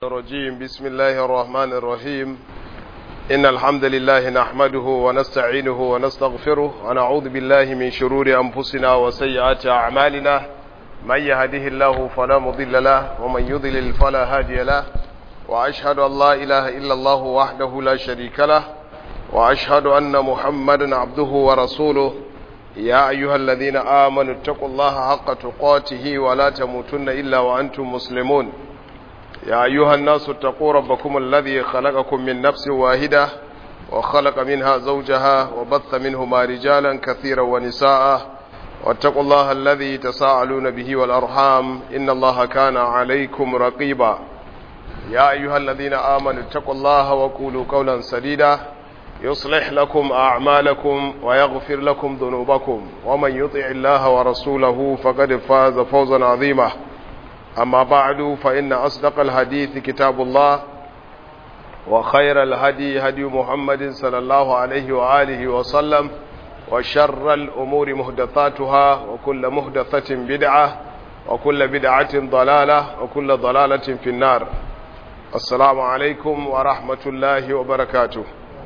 الرجيم بسم الله الرحمن الرحيم إن الحمد لله نحمده ونستعينه ونستغفره ونعوذ بالله من شرور أنفسنا وسيئات أعمالنا من يهده الله فلا مضل له ومن يضلل فلا هادي له وأشهد أن لا إله إلا الله وحده لا شريك له وأشهد أن محمدا عبده ورسوله يا أيها الذين آمنوا اتقوا الله حق تقاته ولا تموتن إلا وأنتم مسلمون يا أيها الناس اتقوا ربكم الذي خلقكم من نفس واحدة وخلق منها زوجها وبث منهما رجالا كثيرا ونساء واتقوا الله الذي تساءلون به والأرحام إن الله كان عليكم رقيبا يا أيها الذين آمنوا اتقوا الله وقولوا قولا سديدا يصلح لكم أعمالكم ويغفر لكم ذنوبكم ومن يطع الله ورسوله فقد فاز فوزا عظيما أما بعد فإن أصدق الحديث كتاب الله وخير الهدي هدي محمد صلى الله عليه وآله وسلم وشر الأمور مهدثاتها وكل مهدثة بدعة وكل بدعة ضلالة وكل ضلالة في النار السلام عليكم ورحمة الله وبركاته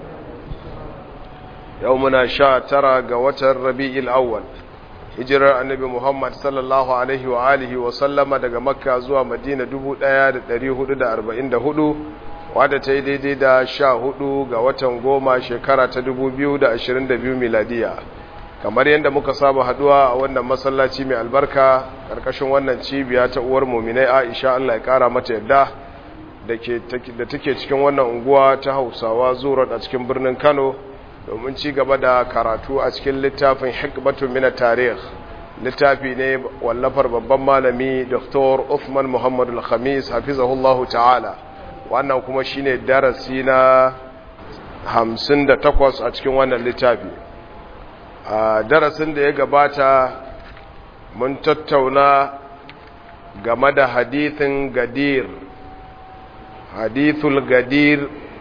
يومنا شاء ترى قوة الربيع الأول hijirar annabi Muhammad sallallahu alaihi wa alihi wa sallama daga Makka zuwa Madina 1444 wadda ta yi daidai da sha hudu ga watan goma shekara ta 2022 miladiya kamar yadda muka saba haduwa a wannan masallaci mai albarka karkashin wannan cibiya ta uwar muminai Aisha Allah ya kara mata yadda da take cikin wannan unguwa ta Hausawa zuwa a cikin birnin Kano domin ci gaba da karatu a cikin littafin hikmatun mina tarih littafi ne wallafar babban malami dr Uthman Muhammad al-Khamis hafizahullahu ta'ala wannan kuma shine darasi na 58 a cikin wannan littafi a darasin da ya gabata mun tattauna game da hadithin gadir hadithul gadir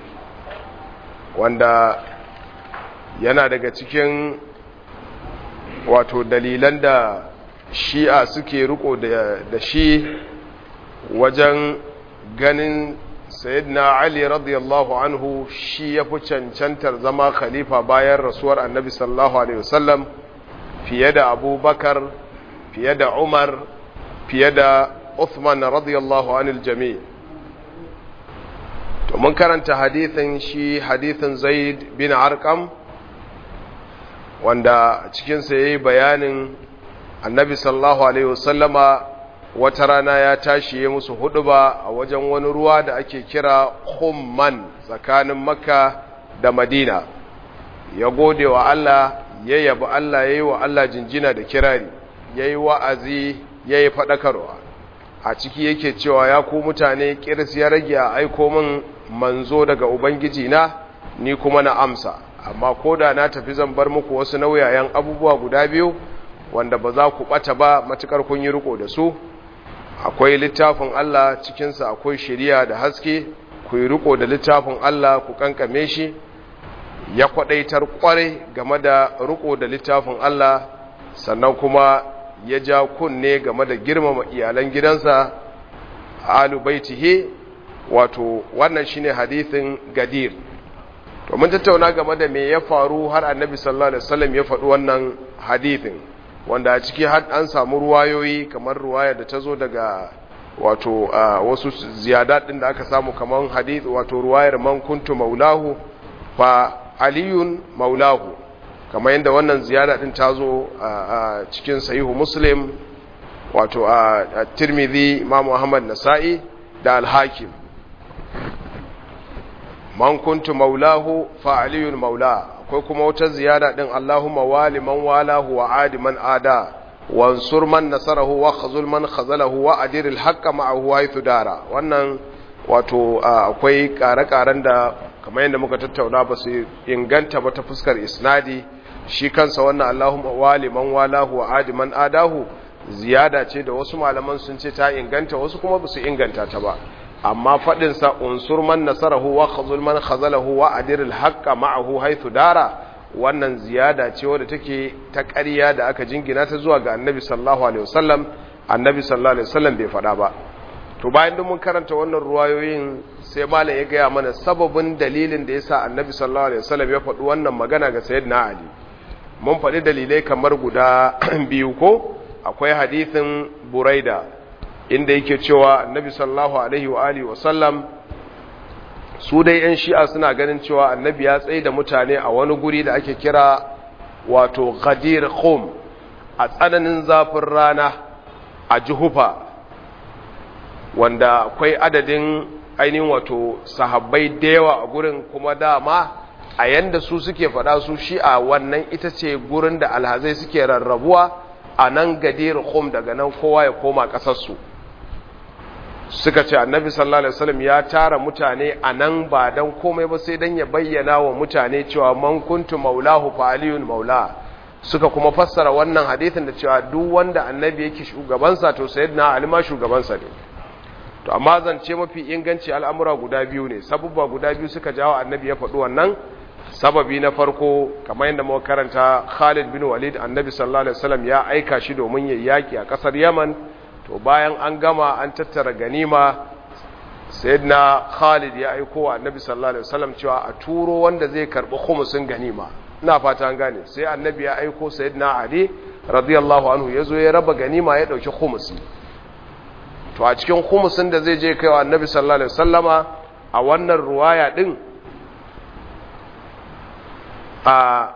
wanda yana daga cikin wato dalilan da shi'a suke riko da shi wajen ganin sayyidina ali radiyallahu anhu shi ya fi cancantar zama khalifa bayan rasuwar annabi sallallahu alaihi wasallam fiye da abubakar fiye da umar fiye da uthman radiyallahu anil jami' to mun karanta hadithin shi hadithin zaid bin arqam wanda cikinsa ya yi bayanin annabi sallallahu alaihi wasallama wata rana ya tashi ya musu huduba a wajen wani ruwa da ake kira humman tsakanin makka da madina ya gode wa Allah ya yabi Allah ya yi wa Allah jinjina da kirari ya yi wa'azi ya yi faɗakarwa a ciki yake cewa ya ku mutane ƙirs ya rage a aiko min manzo daga ubangiji na ni kuma na amsa amma ko da na tafi zan bar muku wasu nauyayen abubuwa guda biyu wanda ba za ku ɓata ba matukar kun yi riko da su akwai littafin Allah cikinsa akwai shiriya da haske ku yi riko da littafin Allah ku kankame shi ya kwadaitar kwarai game da riko da littafin Allah sannan kuma ya ja kunne game da girmama iyalan gidansa alu baitihi wato wannan shine hadithin gadir to mun tattauna game da me ya faru har annabi sallallahu alaihi wasallam ya faɗi wannan hadithin wanda a ciki har an samu ruwayoyi kamar ruwaya da ta zo daga wato wasu ziyadat din da aka samu kamar hadith wato ruwayar man kuntu maulahu fa aliyun maulahu kamar yadda wannan ziyada din ta zo a cikin sahihu muslim wato a tirmidhi imam muhammad nasa'i da al-hakim man kuntu maulahu fa aliyun maula akwai kuma wata ziyada din Allahumma wali man walahu wa adi man ada wansur man nasarahu wa khazul man khazalahu wa adir al-haqqa ma'ahu haythu dara wannan wato akwai kare-karen da kamar yadda muka tattauna ba su inganta ba ta fuskar isnadi shi kansa wannan Allahumma wali man walahu wa adi man adahu ziyada ce da wasu malaman sun ce ta inganta wasu kuma ba su inganta ta ba amma faɗinsa unsur man nasarahu wa khazul man khazalahu wa adiril haqqa ma'ahu haythu dara wannan ziyada ce wadda take ta ƙarya da aka jingina ta zuwa ga annabi sallallahu alaihi wasallam annabi sallallahu alaihi wasallam bai faɗa ba to bayan mun karanta wannan ruwayoyin sai malam ya gaya mana sababin dalilin da yasa annabi sallallahu alaihi wasallam ya faɗi wannan magana ga sayyidina ali mun faɗi dalilai kamar guda biyu ko akwai hadithin buraida inda yake cewa annabi sallallahu alaihi wa alihi wasallam su dai yan shi'a suna ganin cewa annabi ya tsaye da mutane a wani guri da ake kira wato ghadir khum a tsananin zafin rana a juhufa wanda akwai adadin ainihin wato sahabbai da yawa a gurin kuma dama a yanda su suke faɗa su shi'a wannan ita ce gurin da alhazai suke rarrabuwa a nan gadir khum daga nan kowa ya koma ƙasarsu suka ce annabi sallallahu alaihi wasallam ya tara mutane a nan ba dan komai ba sai dan ya bayyana wa mutane cewa man kuntu maulahu fa aliyun maula suka kuma fassara wannan hadisin da cewa duk wanda annabi yake shugabansa to sayyidina ali ma shugabansa ne to amma zance mafi inganci al'amura guda biyu ne sabubba guda biyu suka jawo annabi ya faɗi wannan sababi na farko kamar yadda muka karanta Khalid bin Walid annabi sallallahu alaihi wasallam ya aika shi domin yayi yaki a kasar Yaman to bayan an gama an tattara ganima sayyidina Khalid ya aiko wa annabi sallallahu alaihi wasallam cewa a turo wanda zai karbi khumusin ganima ina fata an gane sai annabi ya aiko sayyidina Ali radiyallahu anhu yazo ya raba ganima ya dauki khumusi to a cikin khumusin da zai je kaiwa annabi sallallahu alaihi wasallama a wannan ruwaya din a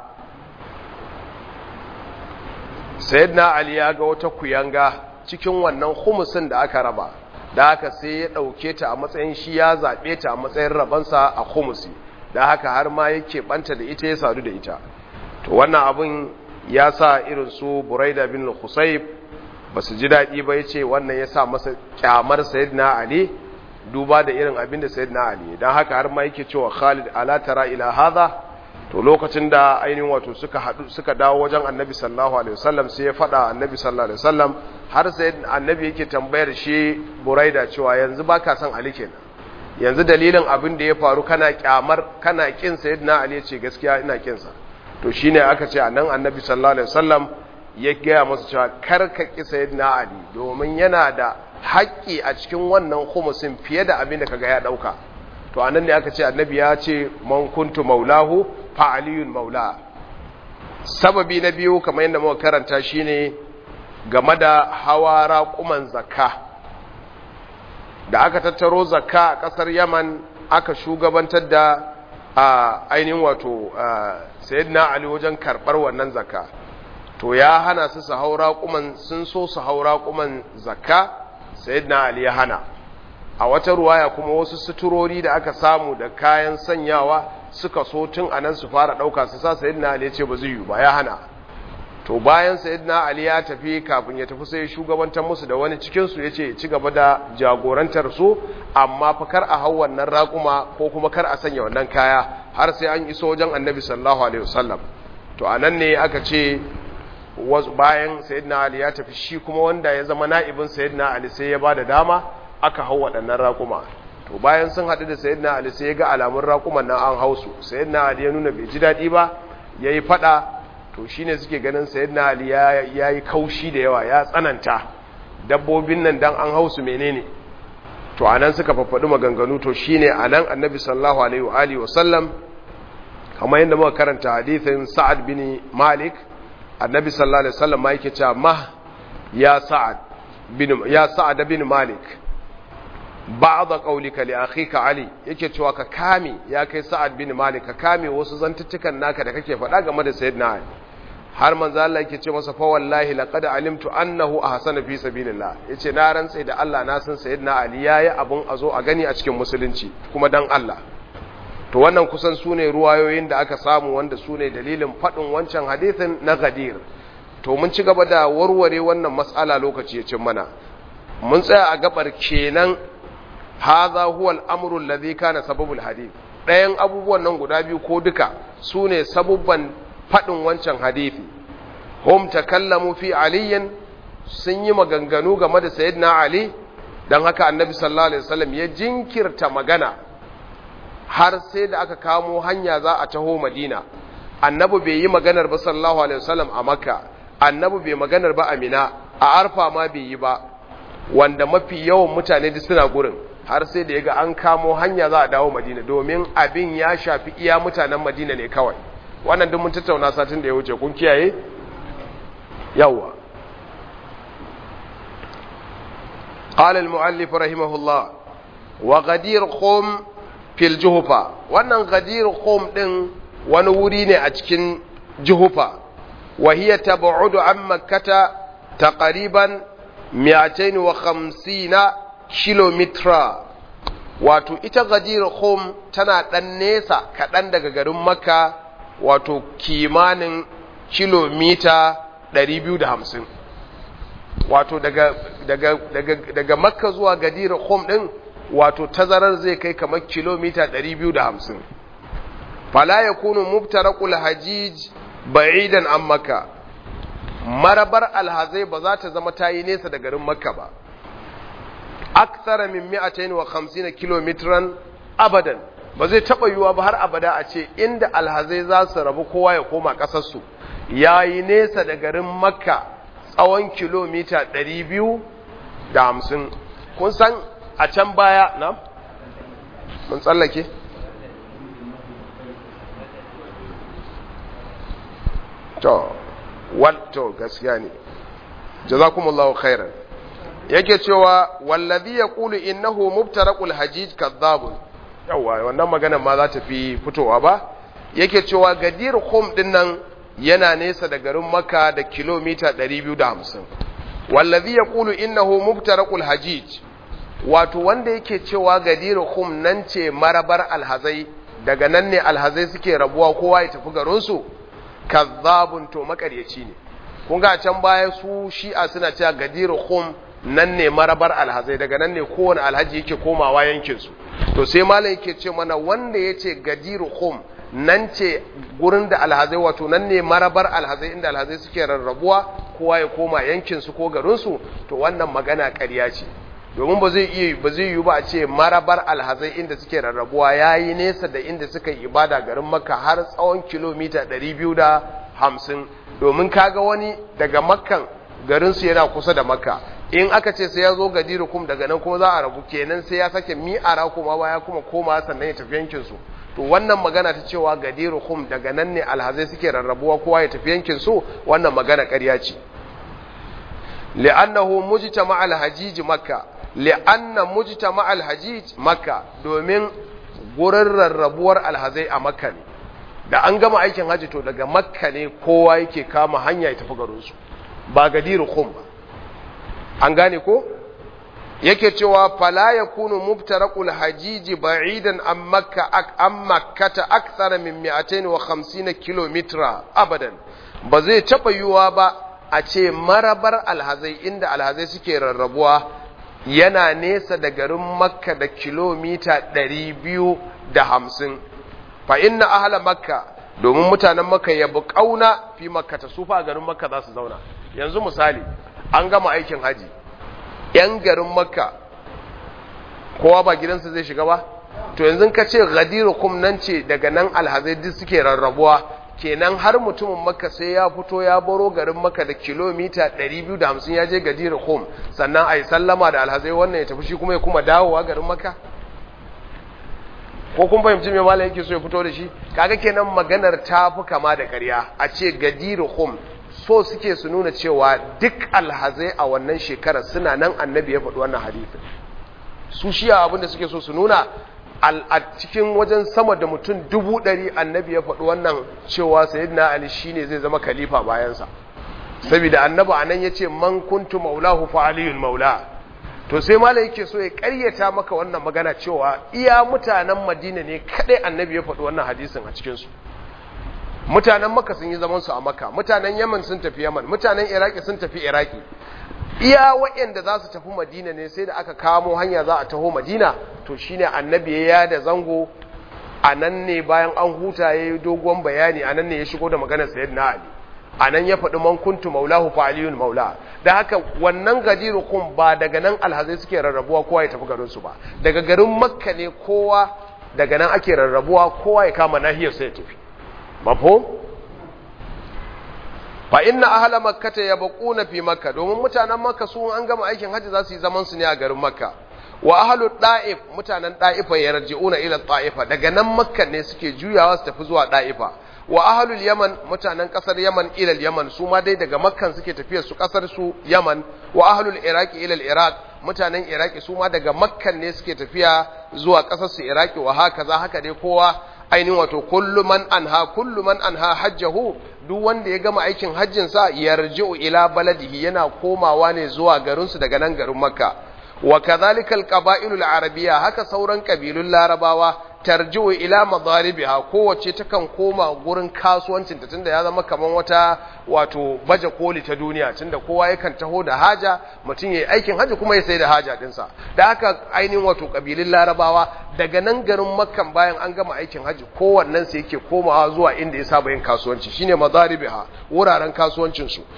sayyidina ali ya ga wata kuyanga cikin wannan khumusin da aka raba da haka sai ya dauke ta a matsayin shi ya zabe ta a matsayin rabansa a khumusi da haka har ma yake banta da ita ya sadu da ita to wannan abun ya sa irin su buraida bin husayb ba su ji daɗi ba ya ce wannan ya sa masa kyamar sayyidina ali duba da irin abin da sayyidina ali don haka har ma yake cewa khalid ala tara ila hadha to lokacin da ainihin wato suka hadu suka dawo wajen annabi sallallahu alaihi wasallam sai ya faɗa annabi sallallahu alaihi wasallam har sai annabi yake tambayar shi buraida cewa yanzu baka san ali kenan yanzu dalilin abin da ya faru kana kyamar kana kin sayyidina ali ya ce gaskiya ina kin sa to shine aka ce anan annabi sallallahu alaihi wasallam ya gaya masa cewa kar ka ki sayyidina ali domin yana da haƙƙi a cikin wannan khumusin fiye da abin da kaga ya dauka to anan ne aka ce annabi ya ce man kuntu maulahu fa aliyun maula sababi na biyu kamar yadda muka karanta shine game da hawa raƙuman zakka da aka tattaro zakka a ƙasar yaman aka shugabantar da a ainihin wato sayyidina ali wajen karɓar wannan zakka to ya hana su su haura kuman sun so su haura kuman zakka sayyidina ali ya hana a wata ruwaya kuma wasu suturori da aka samu da kayan sanyawa suka so tun anan su fara dauka su sa sayyidina ali ya ce ba zai yi ba ya hana to bayan sayyidina ali ya tafi kafin ya tafi sai shugabantar musu da wani cikin su yace ci gaba da jagorantar su amma fa kar a hau wannan raƙuma ko kuma kar a sanya wannan kaya har sai an iso wajen annabi sallallahu alaihi wasallam to anan ne aka ce bayan sayyidina ali ya tafi shi kuma wanda ya zama na'ibin sayyidina ali sai ya bada dama aka hau waɗannan raƙuma to bayan sun haɗu da sayyidina ali sai ya ga alamun raƙuman nan an hau su sayyidina ali ya nuna bai ji daɗi ba ya yi faɗa to shine suke ganin sayyidina ali ya yi kaushi da yawa ya tsananta dabbobin nan dan an hau su menene to anan suka faffaɗi maganganu to shine anan annabi sallallahu alaihi wa alihi wa sallam kamar yadda muka karanta hadithin sa'ad bin malik annabi sallallahu alaihi wasallam ma yake cewa ma ya sa'ad bin ya sa'ad bin malik ba'd qawlika li akhika ali yake cewa ka kame ya kai sa'ad bin malik ka kame wasu zantuttukan naka da kake faɗa game da sayyidina ali har manzo Allah yake ce masa fa wallahi laqad alimtu annahu ahsana fi sabilillah yace na rantsa da Allah na san sayyidina ali yayi abun azo a gani a cikin musulunci kuma dan Allah to wannan kusan su ne ruwayoyin da aka samu wanda su ne dalilin faɗin wancan hadithin na gadir to mun ci gaba da warware wannan matsala lokaci ya cin mana mun tsaya a gabar kenan haza huwa al'amru alladhi kana sababul hadith ɗayan abubuwan nan guda biyu ko duka su ne sabubban faɗin wancan hadithi hum takallamu fi aliyin sun yi maganganu game da sayyidina ali dan haka annabi sallallahu alaihi wasallam ya jinkirta magana har sai da aka kamo hanya za a taho madina annabi bai yi maganar ba sallallahu alaihi wasallam a makka annabi bai maganar ba a mina a arfa ma bai yi ba wanda mafi yawan mutane duk suna gurin har sai da yaga an kamo hanya za a dawo madina domin abin ya shafi iya mutanen madina ne kawai wannan duk mun tattauna satin da ya wuce kun kiyaye yawa قال المؤلف رحمه الله وغدير قوم في الجهفة wannan غدير قوم din wani wuri ne a cikin juhufa wa hiya tab'udu an makkata taqriban 250 kilomita wato ita gadir khum tana dan nesa kaɗan daga garin makka wato kimanin kilomita 250 wato daga, daga, daga, daga makka zuwa gadir khum ɗin wato tazarar zai kai kamar kilomita 250 fala ya kunu mubtarakul hajij ba'idan an makka marabar alhazai ba za ta zama ta yi nesa da garin makka ba aksara min mi'atain wa khamsina kilometran abadan ba zai taba yiwa ba har abada a ce inda alhazai za su rabu kowa ya koma kasarsu ya yi nesa da garin makka tsawon kilomita 250 kun san a can baya na mun tsallake to wato gaskiya ne jazakumullahu khairan yake cewa wallazi yaqulu innahu mubtaraqul hajij kadhabun yawa wannan magana ma za ta fi fitowa ba yake cewa gadir khum din nan yana nesa da garin makka da kilomita 250 wallazi yaqulu innahu mubtaraqul hajij wato wanda yake cewa gadir khum nan ce marabar alhazai daga nan ne alhazai suke rabuwa kowa ya tafi garinsu kazzabun to makaryaci ne kun ga can baya su shi'a suna cewa gadir khum nan ne marabar alhazai daga nan ne kowane alhaji yake komawa yankinsu to sai malam yake ce mana wanda ya ce gadir khum nan ce gurin da alhazai wato nan ne marabar alhazai inda alhazai suke rarrabuwa kowa ya koma yankinsu ko garinsu to wannan magana ƙarya ce domin ba zai iya ba zai yi ba a ce marabar alhazai inda suke rarrabuwa yayi nesa da inda suka yi ibada garin makka har tsawon kilomita 250 domin kaga wani daga makkan garinsu yana kusa da makka in aka ce sai ya zo gadirukum daga nan kuma za a rabu kenan sai ya sake mi'ara kuma baya kuma koma sannan ya tafi yankinsu to wannan magana ta cewa gadirukum daga nan ne alhazai suke rarrabuwa kowa ya tafi yankinsu wannan magana ƙarya ce li'annahu mujtama al-hajij makka li'anna mujtama al-hajij makka domin gurin rarrabuwar alhazai a makka ne da an gama aikin haji to daga makka ne kowa yake kama hanya ya tafi garinsu ba gadirukum ba an gane ko yake cewa fala yakunu mubtaraqul hajiji ba'idan an makka an makkata akthar min 250 kilometer abadan ba zai taba yiwa ba a ce marabar alhazai inda alhazai suke rarrabuwa yana nesa da garin makka da kilomita 250 fa inna ahla makka domin mutanen makka ya buƙauna fi makka ta sufa garin makka za su zauna yanzu misali an gama aikin haji ‘yan garin makka kowa ba gidansa zai shiga ba to yanzu ka ce gadiru kum nan ce daga nan alhazai duk suke rarrabuwa kenan har mutumin makka sai ya fito ya baro garin makka da kilomita 250 ya je gadiru kum sannan a yi sallama da alhazai wannan ya tafi shi kuma ya kuma dawowa garin makka ko kun fahimci mai malam yake so ya fito da shi kaga kenan maganar ta fi kama da ƙarya a ce gadiru kum so suke su nuna cewa duk alhazai a wannan shekarar suna nan annabi ya faɗi wannan hadithin su shiya abinda suke so su nuna a cikin wajen sama da mutum dubu ɗari annabi ya faɗi wannan cewa sayyidina ali shine zai zama khalifa bayansa saboda annabi anan yace man kuntu maulahu fa aliyul maula to sai malai yake so ya ƙaryata maka wannan magana cewa iya mutanen madina ne kadai annabi ya faɗi wannan hadisin a cikin su mutanen maka sun yi zaman su a maka mutanen yaman sun tafi yaman mutanen iraki sun tafi iraki iya waɗanda za su tafi madina ne sai da aka kamo hanya za a taho madina to shine annabi ya yada zango a nan ne bayan an huta ya yi dogon bayani a nan ne ya shigo da maganar sayid na ali a nan ya faɗi man kuntu maulahu fa aliyun maula da haka wannan gadiru kun ba daga nan alhazai suke rarrabuwa kowa ya tafi garinsu ba daga garin makka ne kowa daga nan ake rarrabuwa kowa ya kama nahiyar sai ya tafi mafhum fa inna ahla makkata yabquna fi makka domin mutanen makka su an gama aikin hajji za su yi zaman su ne a garin makka wa ahlu da'if mutanen da'ifa yarji'una ila ta'ifa daga nan makka ne suke juyawa su tafi zuwa da'ifa wa ahlul yaman mutanen kasar yaman ila yaman su ma dai daga makkan suke tafiyar su kasar su yaman wa ahlul iraqi ila iraq mutanen iraki su ma daga makkan ne suke tafiya zuwa kasar su iraki wa haka za haka dai kowa ainihin wato kullu man anha kullu man anha hajjahu duk wanda ya gama aikin hajjin sa yarji'u ila baladihi yana komawa ne zuwa garin su daga nan garin makka wa kadhalika alqaba'il alarabiyya haka sauran kabilun larabawa tarji'u ila madaribiha kowace takan koma gurin kasuwancin ta tunda ya zama kaman wata wato baje koli ta duniya tunda kowa yakan taho da haja mutum yayi aikin haji kuma ya sai da haja dinsa da haka ainihin wato kabilun larabawa daga nan garin makkan bayan an gama aikin haji kowannen sa yake komawa zuwa inda ya saba yin kasuwanci shine madaribiha wuraren kasuwancin su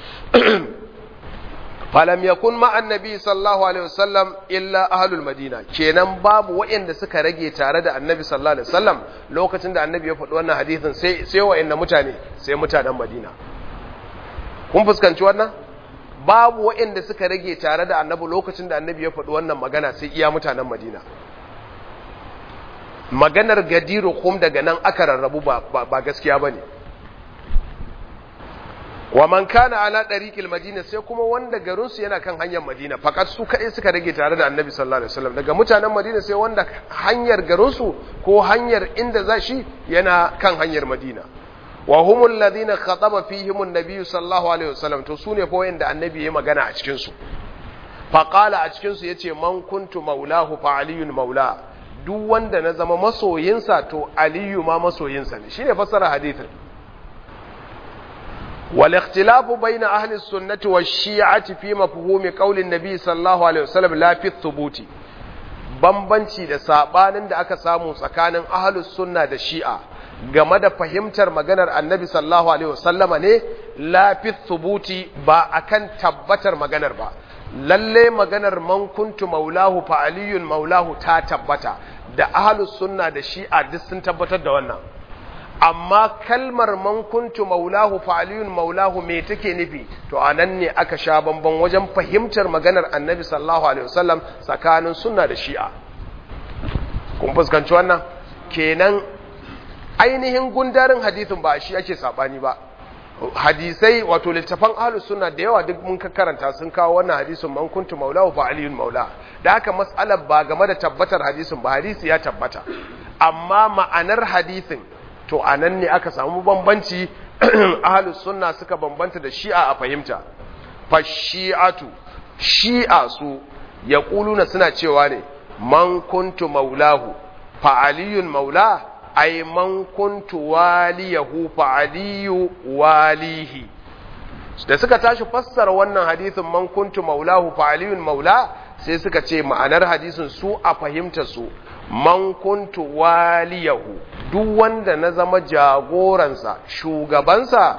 falam yakun ma annabi sallallahu alaihi wasallam illa ahlul madina kenan babu waɗanda suka rage tare da annabi sallallahu alaihi wasallam lokacin da annabi ya faɗi wannan hadisin sai sai waɗanda mutane sai mutanen madina kun fuskanci wannan babu waɗanda suka rage tare da annabi lokacin da annabi ya faɗi wannan magana sai iya mutanen madina maganar gadiru kum daga nan aka rarrabu ba, ba, gaskiya ba ne wa man kana ala dariqil madina sai kuma wanda garin su yana kan hanyar madina fakat su kai suka rage tare da annabi sallallahu alaihi wasallam daga mutanen madina sai wanda hanyar garin su ko hanyar inda za shi yana kan hanyar madina wa humul ladina khataba fihim an-nabiy sallallahu alaihi wasallam to sune fa wanda annabi ya magana a cikin su fa qala a cikin su yace man kuntu maulahu fa aliyun maula duk wanda na zama masoyinsa to aliyu ma masoyinsa ne shine fasara hadithin والاختلاف بين أهل السنة والشيعة في مفهوم قول النبي صلى الله عليه وسلم لا في الثبوت bambanci da sabanin da aka samu tsakanin ahlus sunna da shi'a game da fahimtar maganar annabi sallallahu alaihi wasallama ne la fi thubuti ba akan tabbatar maganar ba lalle maganar man kuntu maulahu fa aliyun maulahu ta tabbata da ahlus sunna da shi'a duk sun tabbatar da wannan amma kalmar man kuntu maulahu fa aliyun maulahu me take nufi to anan ne aka sha bamban wajen fahimtar maganar annabi sallallahu alaihi wasallam tsakanin sunna da shi'a kun fuskanci wannan kenan ainihin gundarin hadisin ba shi ake sabani ba hadisai wato littafan ahlus sunna da yawa duk mun karanta sun kawo wannan hadisin man kuntu maulahu fa aliyun maula da haka mas'alar ba game da tabbatar hadisin ba hadisi ya tabbata amma ma'anar hadisin to a nan ne aka samu bambanci ahalus sunna suka bambanta da shi'a a fahimta fashi'atu shi'a su ya ƙuluna suna cewa ne man kuntu maulahu fa'aliyun maula ai man kuntu waliyahu fa'aliyu walihi da suka tashi fassara wannan hadisin man kuntu maulahu fa'aliyun maula sai suka ce ma'anar hadisin su a fahimta su man kuntu waliyahu duk wanda na zama jagoransa shugabansa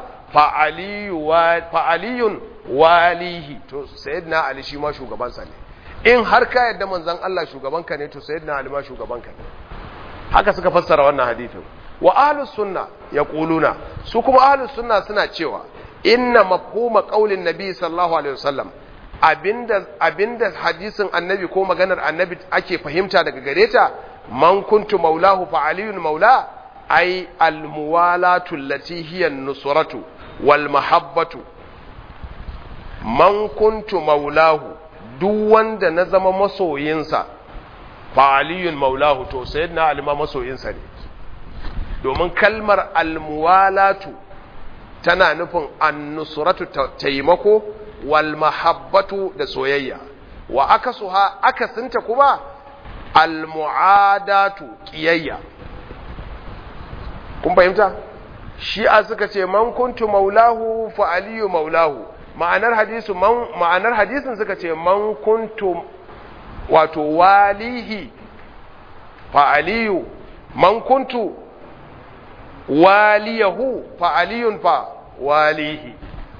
fa'aliyun walihi to sayyidina ali shi ma shugabansa ne in har ka yadda manzon Allah shugabanka ne to sayyidina ali ma shugabanka ne haka suka fassara wannan hadithin wa ahlus sunna yaquluna su kuma ahlus sunna suna cewa inna mafhuma qaulin nabi sallallahu alaihi wasallam abinda abinda hadisin annabi ko maganar annabi ake fahimta daga gare ta man kuntu maulahu fa aliyun maula ay al muwalatu allati hiya nusratu wal mahabbatu man kuntu maulahu duk wanda na zama masoyinsa fa aliyun maulahu to sayyidina ali ma masoyinsa ne domin kalmar al muwalatu tana nufin an-nusratu taimako wal mahabbatu da soyayya wa akasuha akasinta kuma al muadatu qiyayya kun fahimta shi'a suka ce man kuntu maulahu fa aliyu maulahu ma'anar hadisu man ma'anar hadisin suka ce man kuntu wato walihi fa aliyu man kuntu waliyahu fa aliyun fa walihi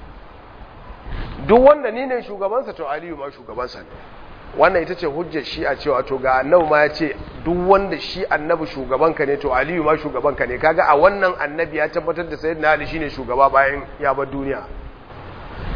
duk wanda ni ne shugabansa to aliyu ma shugabansa ne wannan ita ce hujjar shi a cewa to ga annabi ma ya ce duk wanda shi annabi shugabanka ne to aliyu ma shugabanka ne kaga a wannan annabi ya tabbatar da sayyidina ali shine shugaba bayan ya bar duniya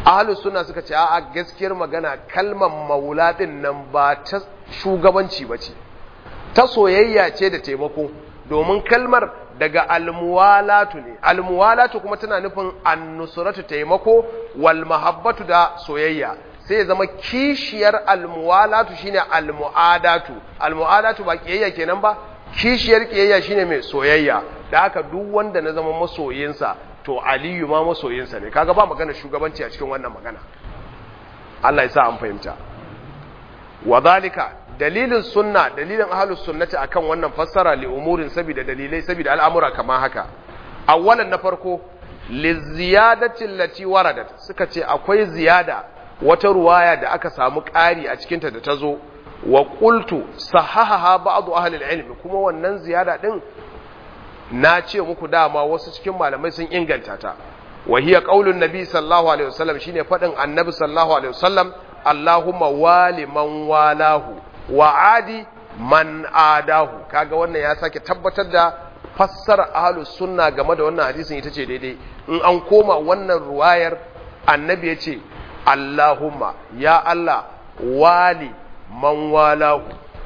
ahlus sunna suka ce a gaskiyar magana kalmar maula din nan ba ta shugabanci ba ce ta soyayya ce da taimako domin kalmar daga almuwalatu ne almuwalatu kuma tana nufin annusratu taimako wal mahabbatu da soyayya sai zama kishiyar almuwalatu shine almuadatu almuadatu ba kiyayya kenan ba kishiyar kiyayya shine mai soyayya da haka duk wanda na zama masoyinsa to aliyu ma masoyinsa ne kaga ba magana shugabanci a cikin wannan magana Allah ya sa an fahimta wa zalika dalilin sunna dalilin ahlus sunnati akan wannan fassara li umurin saboda dalilai saboda al'amura kama haka awwalan na farko li ziyadati allati waradat suka ce akwai ziyada wata ruwaya da aka samu ƙari a cikin ta da tazo wa qultu sahahaha ba'd ahli al-ilm kuma wannan ziyada din na ce muku dama wasu cikin malamai sun inganta ta wa hiya qaulun nabi sallallahu alaihi wasallam shine fadin annabi sallallahu alaihi wasallam Allahumma wali man walahu wa adi man adahu kaga wannan ya sake tabbatar da fassara ahlus sunna game da wannan hadisin ita ce daidai in an koma wannan ruwayar annabi ya ce Allahumma ya Allah wali man walahu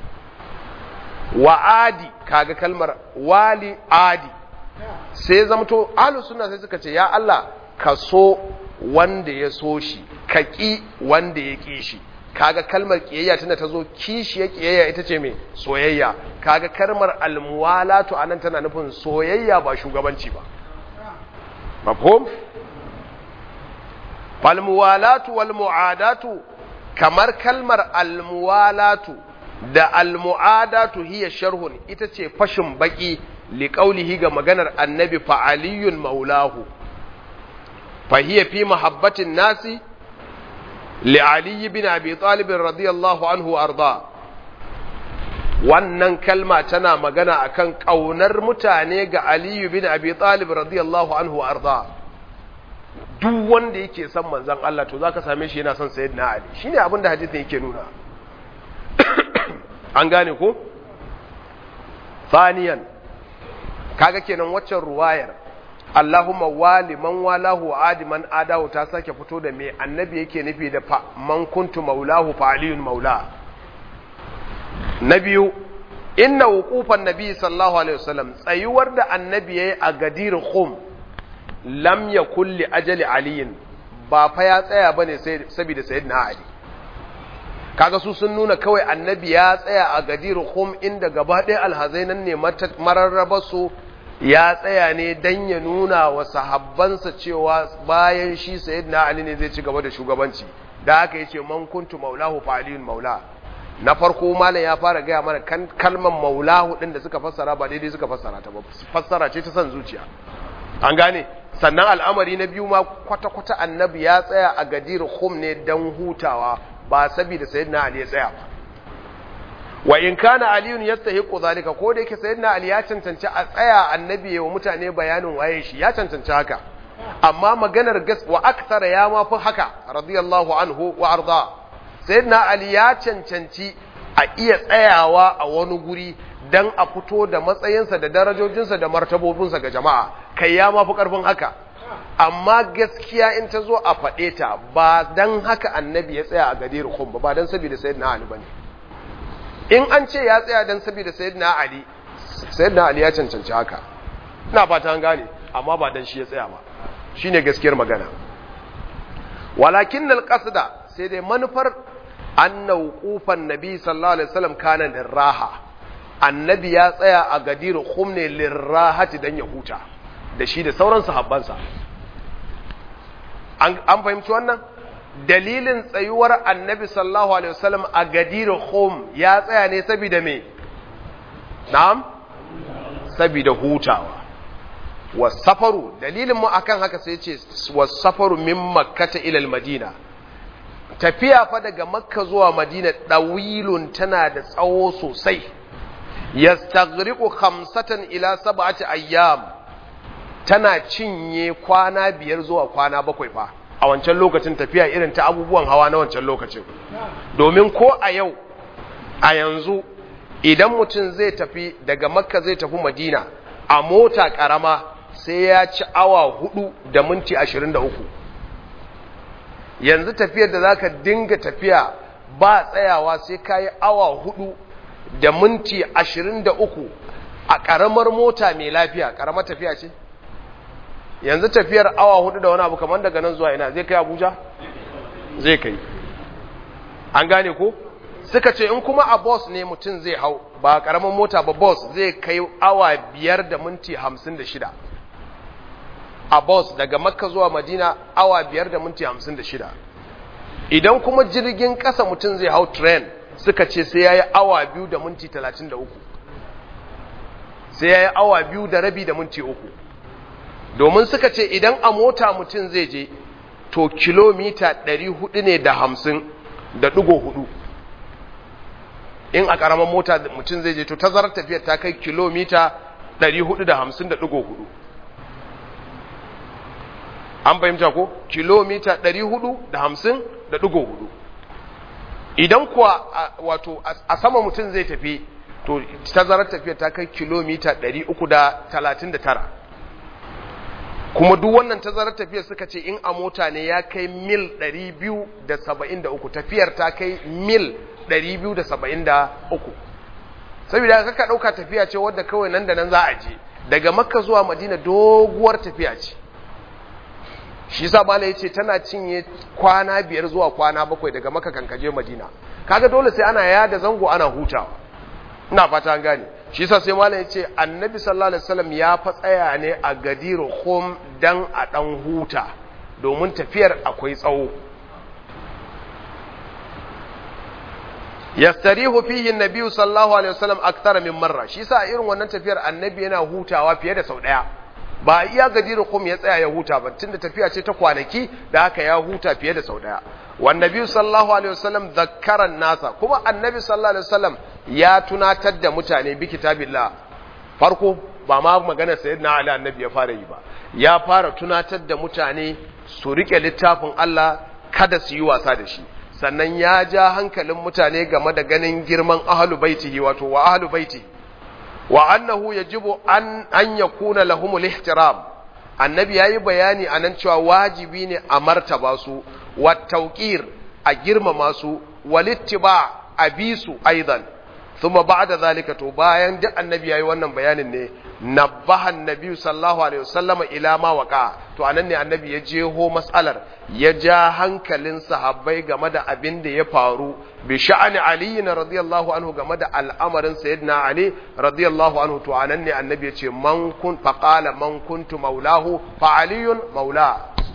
wa adi kaga kalmar wali adi sai zamto ahlus sunna sai suka ce ya Allah ka so wanda ya so shi ka ƙi wanda ya ƙi shi kaga kalmar ƙiyayya tana ta zo kishi ya ƙiyayya ita ce mai soyayya kaga kalmar almuwalatu anan tana nufin soyayya ba shugabanci ba mafhum falmuwalatu wal mu'adatu kamar kalmar almuwalatu da almu'adatu hiya sharhun ita ce fashin baki liqaulihi ga maganar annabi fa aliyun maulahu fa hiya fi mahabbatin nasi li ali bin abi talib radiyallahu anhu arda wannan kalma tana magana akan kaunar mutane ga ali bin abi talib radiyallahu anhu arda duk wanda yake son manzon Allah to zaka same shi yana son sayyidina ali shine abin da hadisin yake nuna an gane ko faniyan kaga kenan waccan ruwayar Allahumma wali man walahu adi man adahu ta sake fito da me annabi yake nufi da fa man kuntu maulahu fa aliyun maula na biyu inna wuqufan nabi sallallahu alaihi wasallam tsayuwar da annabi yayi a gadir khum lam yakul li ajali aliyin ba fa ya tsaya bane sai saboda sayyidina ali kaga su sun nuna kawai annabi ya tsaya a gadir khum inda gaba ɗaya alhazai nan ne mararraba su ya tsaya ne dan ya nuna wa sahabbansa cewa bayan shi sayyidina ali ne zai ci gaba da shugabanci da haka yace man kuntu maulahu fa aliyun maula na farko malam ya fara gaya mana kan kalmar maulahu din da suka fassara ba daidai suka fassara ta ba fassara ce ta san zuciya an gane sannan al'amari na biyu ma kwata-kwata annabi ya tsaya a gadir khum ne dan hutawa ba saboda sayyidina ali ya tsaya ba wa in kana aliyun yastahiqu zalika ko da yake sayyidina ali ya cancanci a tsaya annabi wa mutane bayanin waye shi ya cancanci haka amma maganar gas wa akthara ya ma fi haka radiyallahu anhu wa arda sayyidina ali ya cancanci a iya tsayawa a wani guri dan a fito da matsayinsa da darajojinsa da martabobinsa ga jama'a kai ya ma fi karfin haka amma gaskiya in ta zo a faɗe ta ba dan haka annabi ya tsaya a gadir khum ba ba dan saboda sayyidina ali bane in an ce ya tsaya dan saboda sayyidina ali sayyidina ali ya cancanci haka ina fata an gane amma ba dan shi ya tsaya ba shine gaskiyar magana walakin alqasda sai dai manufar anna wuqufan nabi sallallahu alaihi wasallam kana liraha annabi ya tsaya a gadir khum ne lirahati dan ya huta da shi da sauran sahabbansa an fahimci wannan dalilin tsayuwar annabi sallallahu alaihi wasallam a gadir khum ya tsaya ne saboda me na'am saboda hutawa wasafaru dalilin mu akan haka sai ce wasafaru min makkata ila madina tafiya fa daga makka zuwa madina dawilun tana da tsawo sosai yastaghriqu khamsatan ila sab'ati ayyam tana cinye kwana biyar zuwa kwana bakwai fa a wancan lokacin tafiya irin ta abubuwan hawa na wancan lokacin domin ko a yau a yanzu idan mutum zai tafi daga makka zai tafi madina a mota karama sai ya ci awa hudu da minti ashirin da uku yanzu tafiyar da zaka dinga tafiya ba tsayawa sai kayi awa hudu da minti ashirin da uku a ƙaramar mota mai lafiya ƙaramar tafiya ce yanzu tafiyar awa hudu da wani abu kamar daga nan zuwa ina zai kai abuja zai kai an gane ko suka ce in kuma a bus ne mutum zai hau ba ƙaramar mota ba bus zai kai awa biyar da minti hamsin da shida a bus daga makka zuwa madina awa biyar da minti hamsin da shida idan kuma jirgin ƙasa mutum zai hau train suka ce sai ya yi awa biyu da minti talatin da uku sai ya yi awa biyu da rabi da minti uku domin suka ce idan a mota mutum zai je to kilomita ɗari hudu ne da hamsin da ɗigo hudu in a ƙaramin mota mutum zai je to tazarar tafiyar ta kai kilomita ɗari hudu da hamsin da ɗigo hudu an fahimta ko kilomita ɗari hudu da hamsin da ɗigo hudu idan kuwa wato a sama mutum zai tafi to tazarar tafiya ta kai kilomita 339 kuma duk wannan tazarar tafiya suka ce in a mota ne ya kai mil 273 tafiyar ta kai mil 273 saboda haka ka ɗauka tafiya ce wadda kawai nan da nan za a je daga makka zuwa madina doguwar tafiya ce shi sa mala ya ce tana cinye kwana biyar zuwa kwana bakwai daga maka kankaje madina kaga dole sai ana yada zango ana hutawa ina fata an gane shi sa sai mala ya ce annabi sallallahu alaihi wasallam ya fa tsaya ne a gadiru khum dan a dan huta domin tafiyar akwai tsawo yastarihu fihi annabi sallallahu alaihi wasallam akthar min marra shi sa irin wannan tafiyar annabi yana hutawa fiye da sau daya ba iya gadirin kum ya tsaya ya huta ba tunda tafiya ce ta kwanaki da haka ya huta fiye da sau daya wannabi sallallahu alaihi wasallam zakkaran nasa kuma annabi sallallahu alaihi wasallam ya tunatar da mutane bi kitabillah farko ba ma magana sayyidina ali annabi ya fara yi ba ya fara tunatar da mutane su rike littafin Allah kada su yi wasa da shi sannan ya ja hankalin mutane game da ganin girman ahlu baitihi wato wa ahlu baitihi wa annahu yajibu an an yakuna lahumul ihtiram annabi yayi bayani anan cewa wajibi ne a martaba su wa tawqir a girmama su walittiba a bi su aidan thumma ba'da zalika to bayan duk annabi yayi wannan bayanin ne nabbaha annabi sallallahu alaihi wasallama ila ma waqa to anan ne annabi ya jeho mas'alar ya ja hankalin sahabbai game da abin da ya faru bi sha'ani ali radiyallahu anhu game da al'amarin sayyidina ali radiyallahu anhu to anan ne annabi ya ce man kun faqala man kuntu maulahu fa aliyun maula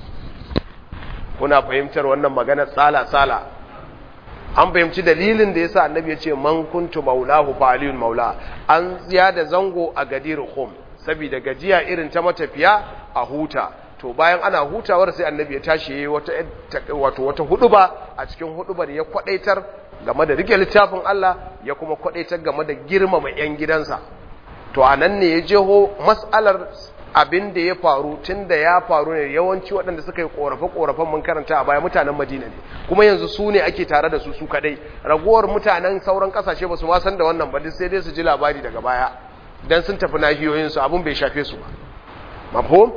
kuna fahimtar wannan magana sala sala an fahimci dalilin da yasa annabi ya ce man kuntu maulahu fa aliyun maula an da zango a gadir khum saboda gajiya irin ta matafiya a huta to bayan ana hutawar sai annabi ya tashi yayi wata wato wata huduba a cikin hudubar ya kwadaitar game da rike littafin Allah ya kuma kwadaitar game da girmama yan gidansa to anan ne ya jeho mas'alar abin da ya faru tun da ya faru ne yawanci waɗanda suka yi ƙorafe-ƙorafen mun karanta a baya mutanen madina ne kuma yanzu su ne ake tare da su su kadai ragowar mutanen sauran ƙasashe ba su ma san da wannan ba sai dai su ji labari daga baya dan sun tafi nahiyoyinsu abin bai shafe su ba mafhum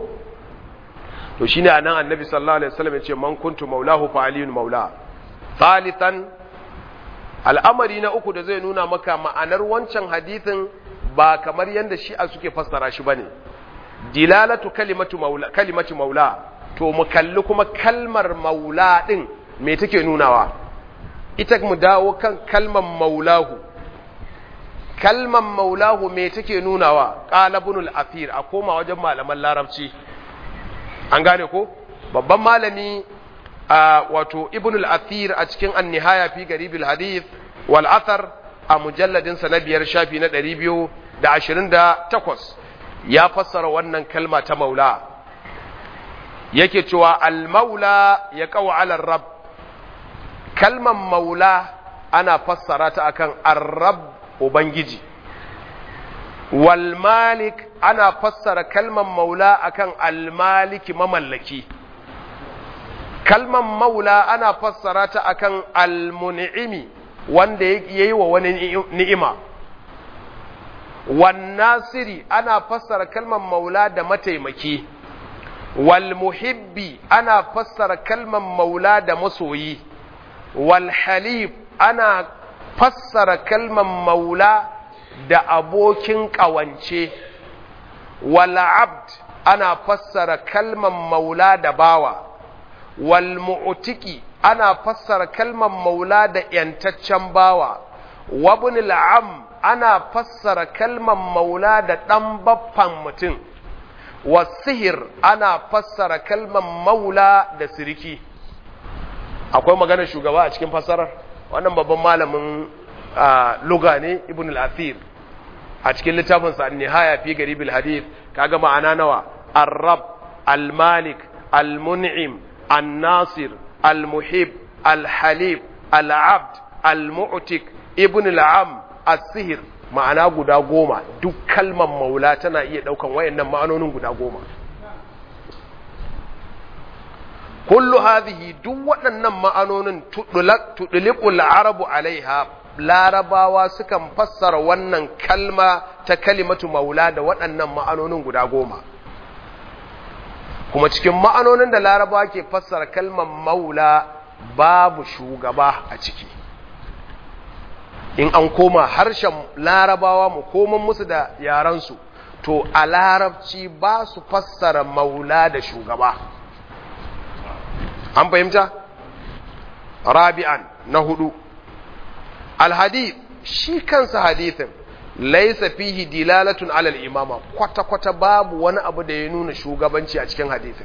to shine anan annabi sallallahu alaihi wasallam ya ce man kuntu maulahu fa aliyun maula thalithan al'amari na uku da zai nuna maka ma'anar wancan hadithin ba kamar yadda shi'a suke fassara shi bane dilalatu kalimatu maula kalimatu maula to mu kalli kuma kalmar maula din me take nunawa ita mu dawo kan kalmar maulahu kalmar maulahu me take nunawa qala ibn al-athir a koma wajen malaman larabci an gane ko babban malami wato ibn al-athir a cikin an-nihaya fi garibil hadith wal athar a mujalladin sa na biyar shafi na 228 ya fassara wannan kalma ta maula yake cewa al-maula ya kawo alar rab kalman maula ana fassara ta akan ar-rab ubangiji wal malik ana fassara kalman maula akan al-maliki mamallaki kalman maula ana fassara ta akan al-mun'imi wanda yayi wa wani ni'ima wan nasiri ana fassara kalmar maula da mataimaki wal muhibbi ana fassara kalmar maula da masoyi wal halif ana fassara kalmar maula da abokin ƙawance wal abd ana fassara kalmar maula da bawa wal mu'tiki ana fassara kalmar maula da yantaccen bawa wabnil am ana fassara kalmar maula da ɗan baffan mutum wasihir ana fassara kalmar maula da siriki akwai maganar shugaba a cikin fassarar wannan babban malamin luga ne ibn al-athir a cikin littafinsa an-nihaya fi garibil hadith kaga ma'ana nawa ar-rab al-malik al-mun'im an-nasir al-muhib al-halib al-abd al-mu'tik ibn al-am as-sihr ma'ana guda goma duk kalmar maula tana iya daukan wayannan ma'anonin guda goma kullu hadhihi duk waɗannan ma'anonin tudliqul arabu alaiha larabawa sukan fassara wannan kalma ta kalimatu maula da waɗannan ma'anonin guda goma kuma cikin ma'anonin da larabawa ke fassara kalmar maula babu shugaba a ciki in an koma harshen larabawa mu koman musu da yaransu to a larabci ba su fassara maula da shugaba an fahimta rabi'an na hudu alhadith shi kansa hadithin laisa fihi dilalatun alal imama kwata-kwata babu wani abu da ya nuna shugabanci a cikin hadithin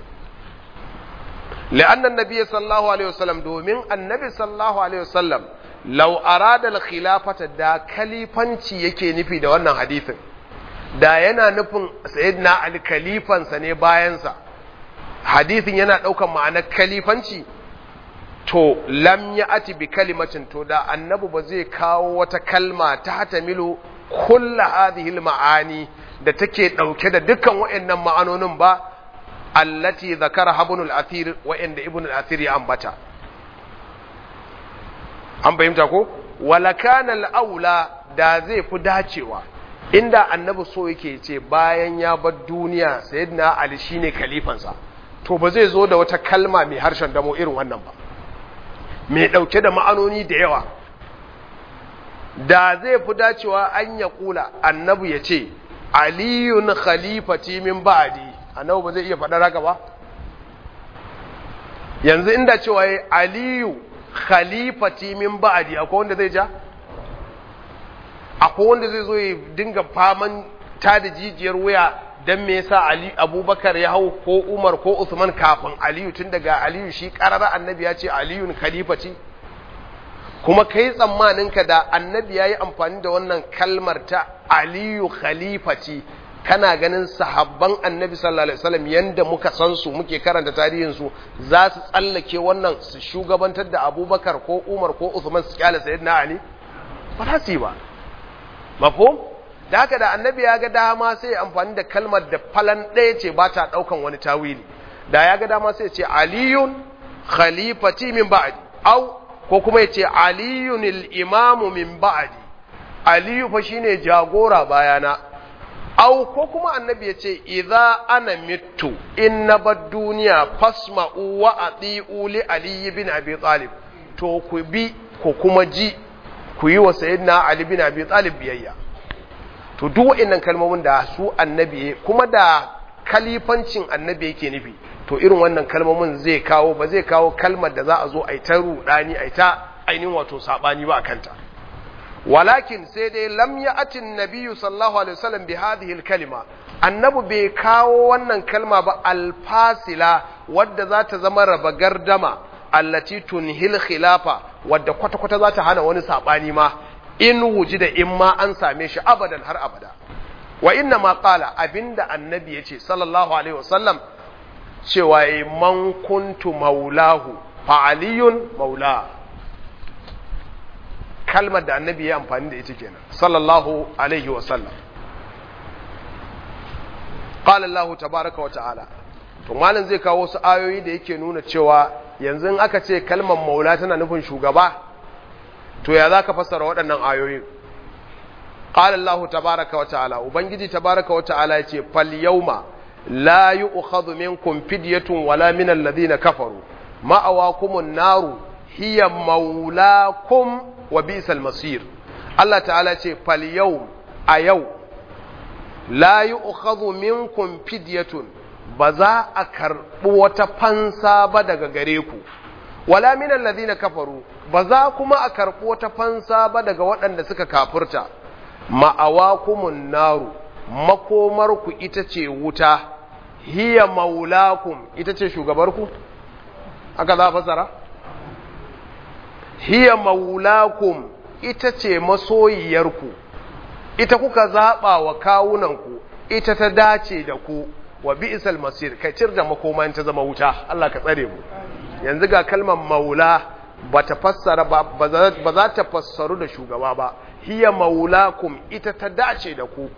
لأن النبي صلى الله عليه وسلم دومين النبي صلى الله عليه وسلم لو أراد الخلافة دا كليفانشي yake nufi da wannan hadisin da yana nufin sayyidina Ali kalifansa ne bayansa hadisin yana ɗaukan ma'anar kalifanci to lam ya ati bi kalimatin to da annabi ba zai kawo wata kalma ta hatamilu kulla hadhihi ma'ani da take ɗauke da dukkan waɗannan ma'anonin ba allati zakara ibn al-athir wa inda ibn al-athir ya ambata an fahimta ko wala kana al-aula da zai fi dacewa inda annabi so yake ce bayan ya bar duniya sayyidina ali shine khalifansa to ba zai zo da wata kalma mai harshen damo irin wannan ba mai dauke da ma'anoni da yawa da zai fi dacewa an ya kula annabi ya ce aliyun khalifati min ba'di annabi ba zai iya faɗar haka ba yanzu inda cewa ya aliyu khalifati min ba'di akwai wanda zai ja akwai wanda zai zo ya dinga faman ta da jijiyar wuya don me yasa ali abubakar ya hau ko umar ko usman kafin aliyu tun daga aliyu shi karara annabi ya ce aliyun khalifati kuma kai tsammaninka da annabi ya yi amfani da wannan kalmar ta aliyu khalifati kana ganin sahabban annabi sallallahu alaihi wasallam yanda muka san su muke karanta tarihin su za su tsallake wannan su shugabantar da Abubakar ko Umar ko Uthman su kyale sayyidina Ali ba za su yi ba mafhum da haka da annabi ya ga dama sai ya amfani da kalmar da falan ɗaya ce ba ta ɗaukan wani tawili da ya ga dama sai ya ce aliyun khalifati min ba'di au ko kuma ya ce aliyun al-imamu min ba'di aliyu fa shine jagora bayana au ko kuma annabi ya ce idza ana mittu in na bar duniya fasma'u wa ati'u li ali bin abi talib to ku bi ku kuma ji ku yi wa sayyidina ali bin abi talib biyayya to duk wa'annan kalmomin da su annabi kuma da kalifancin annabi yake nufi to irin wannan kalmomin zai kawo ba zai kawo kalmar da za a zo a yi ta rudani a yi ta ainihin wato sabani ba a kanta walakin sai dai lam ya atin nabiyyu sallallahu alaihi wasallam bi hadhihi kalima annabi bai kawo wannan kalma ba alfasila wadda za ta zama raba gardama allati tunhil khilafa wadda kwata kwata za ta hana wani sabani ma in wuji da in ma an same shi abadan har abada wa inna ma qala abinda annabi yace sallallahu alaihi wasallam cewa man kuntu maulahu fa aliyun maula kalmar da annabi ya amfani da ita kenan sallallahu alaihi wa sallam qala Allah tabaaraka wa ta'ala to malam zai kawo wasu ayoyi da yake nuna cewa yanzu in aka ce kalmar maula tana nufin shugaba to ya zaka fassara waɗannan ayoyi qala Allah tabaaraka wa ta'ala ubangiji tabaaraka wa ta'ala yace fal yawma la yu'khadhu minkum fidyatun wala min alladhina kafaru ma'awakumun naru hiya maulakum wa bi'sal masir Allah ta'ala ce fal yau a yau la yu'khadhu minkum fidyatun ba za a karɓi wata fansa ba daga gare ku wala min alladhina kafaru ba za kuma a karɓi wata fansa ba daga waɗanda suka kafurta ma'awakumun naru makomarku ita ce wuta hiya maulakum ita ce shugabarku aka za a fasara hiya maulakum ita ce masoyiyarku ita kuka zaɓa wa kawunanku ita ta dace da ku wa bi'sal masir kai cir da makoma ta zama wuta Allah ka tsare mu yanzu ga kalmar maula ba ta fassara ba za ta fassaru da shugaba ba hiya maulakum ita ta dace da ku